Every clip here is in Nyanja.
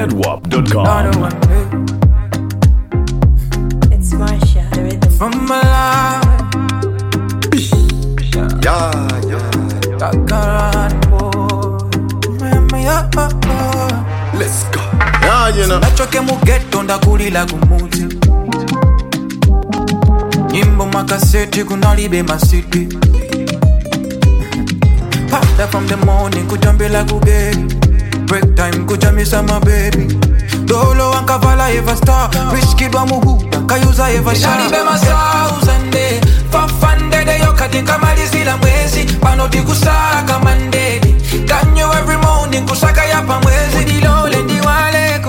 ZWAP.com. Another one day It's Marsha, the rhythm. from Malawi. Yeah, yeah. Kakaran boy. Mama, yeah, oh, oh. Let's go. Yeah, you know. nachoke mugeto ndakulila kumuti nyimbo makaseti kunalibe masiti pada from the morning kujambila kugeri break time kujamisa mabebi dolo wankavala eva star wiskidwa muhuda kayuza eva shalibe masauzande fafandedeyo katika malizila mwezi panoti kusaka mandedi kanyo every morning kusaka yapa mwezi dilole ndiwaleko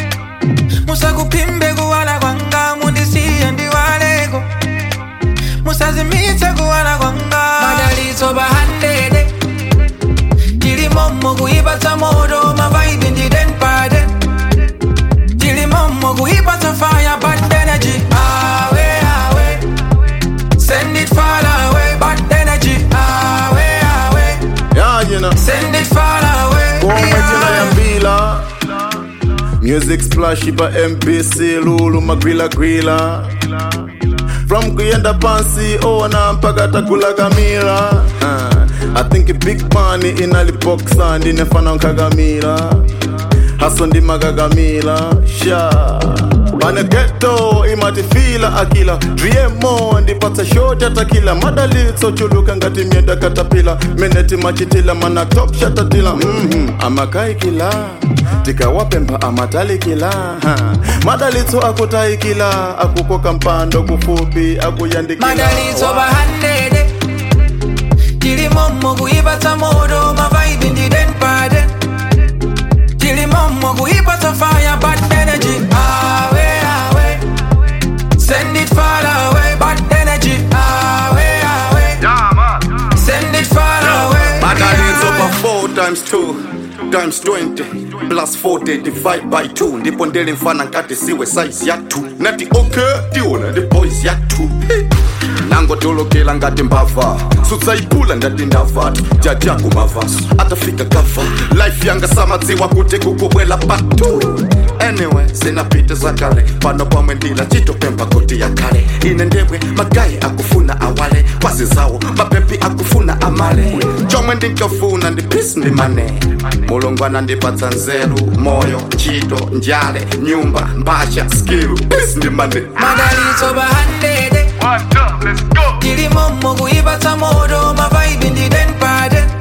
musakupimbe kuwala kwanga mundisiye ndiwaleko musazimitse kuwala kwanga madaliso bahandede tilimomo kuipatsa moto mavaibi ndidenpade tilimomo kuipatsa fire bad energy awe awe send it far away bad energy awe awe Yeah, you know. send it far away Kwa majina ya mbila music splash ipa mpc lulu magwila gwila from kuyenda pansi ona mpaka takula kamila uh, i think big money inalipoksa ndinefana nkagamila haso ndimakagamila sha pane geto imatifila akila driemo ndipatsa shoti atakila madalitso chuluka ngati myenda katapila meneti machitila mana top shatatila mm amakaikila tikawapemba amatalikila ha. madalitso akutaikila akukoka mpando kufupi akuyandikila madalitso bahandede tilimomo kuipatsa moto mavaibi ndidenpade tilimomo kuipatsa fire bad energy awe awe send it far away bad energy awe awe send it far away Madalitso pa 4 times 2 times 20 plus 40 divide by 2 ndipo ndele mfana nkati siwe size ya 2 nati okay tiona ndi boys ya 2 nangotolokela ngati mbava sutsaipula ndati ndavatu jajaku mavaso atafika gava life yanga samadziwa kuti kukubwela patu anyway zinapita zakale pano pamwe ndila chitopemba koti ya kale ine ndemwe magayi akufuna awale kwazi zawo mapepi akufuna amale chomwe ndinkafuna ndi peace ndi mane mulungu anandipatsa nzeru moyo ntchito njale nyumba mbasha skill peace ndi mane madalitso bahandede tilimomo kuipatsa moto mavaibi ndidenpade